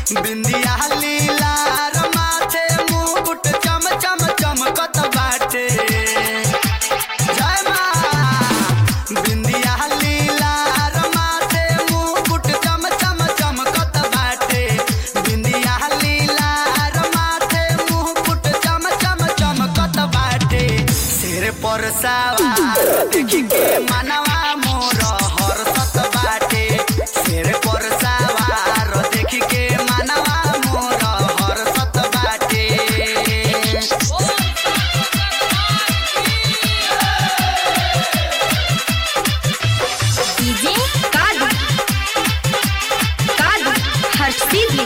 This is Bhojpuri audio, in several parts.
बिंदिया लीला माथे मुकुट चम चम चमकत बाटे जय माँ बिंदिया लीला माथे मुकुट चम चम चमकत बाटे बिंदिया लीला माथे मुकुट चम चम चमकत बाटे सिर पर सवार देखी के मनवा मोर हर्षत बाटे सिर पर सवार देखी के मनवा मोर हर्षत बाटे डीजे कादू कादू हर्षिदी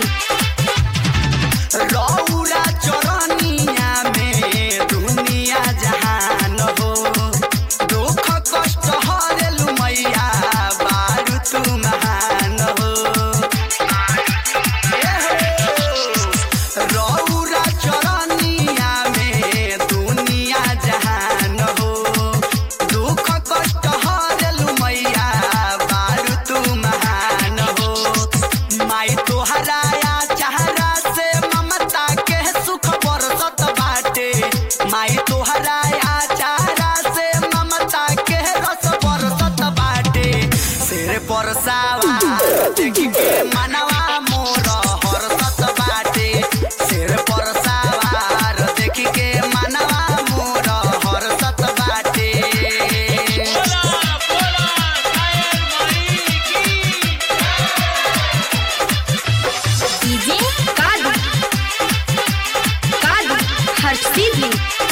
रौरा चरनिया में दुनिया जहान हो दुख कष्ट हरेलु मैया बारू तू महान हो रौरा चरनिया में दुनिया जहान हो दुख कष्ट हरेलु मैया बारू तू महान हो माई तोहराया चेहरा से ममता के सुख बरसत बाटे माई तोहराया चेहरा से ममता के रस बरसत बाटे सिर पर सवार देखी के मनवा मोर हरसत बाटे सिर पर सवार देखी के मनवा मोर हरसत बाटे डीजे कादू कादू हर्षिदी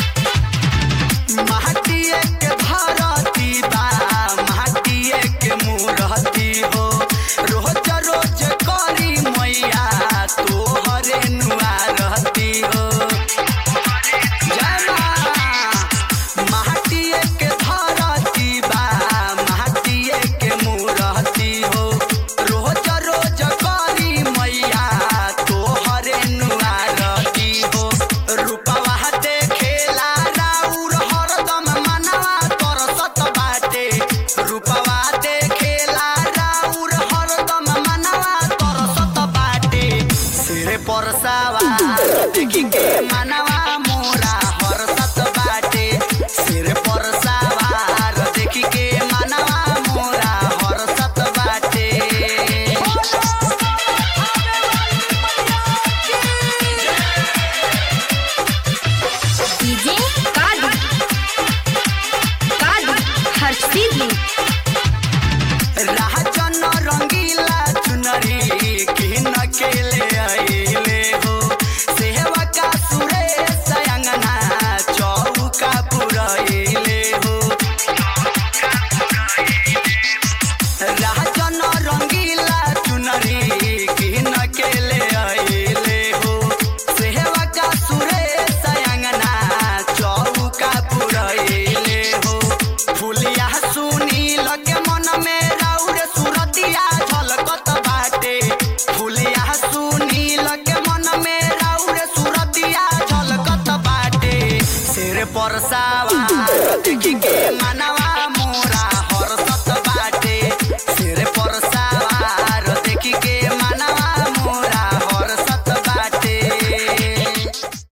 माटिए के भरती बा माटिए के मूरती हो रोज रोज करी मैया तोहरे नुआ रहती हो जय माँ। माटिए के धरती बा माटिए के मूरती हो रोज रोज करी मैया तोहरे नुआ रहती हो रूपवा देखेला राउर हरदम मनवा तरसत बाटे रूपवा देखेला राउर हरदम मनवा तरसत बाटे सिर पर सवार देखी के मनवा मोरा हरसत बाटे सिर पर सवार देखी के मनवा मोरा हरसत बाटे डीजे कादू कादू हर्षिदी राजन रंगीला चुनरी किन के ले आइले हो सेवा का सुरेश अंगना चौका पुरैले हो राजन रंगीला चुनरी किन के ले आइले हो सेवा का सुरेश अंगना चौका पुरैले हो फुलिया सुनी लगे मन में राउर सुरतिया झलकत बाटे फुलिया सुनी लगे मन में राउर सुरतिया झलकत बाटे सिर पर सवार देखी के मनवा मोरा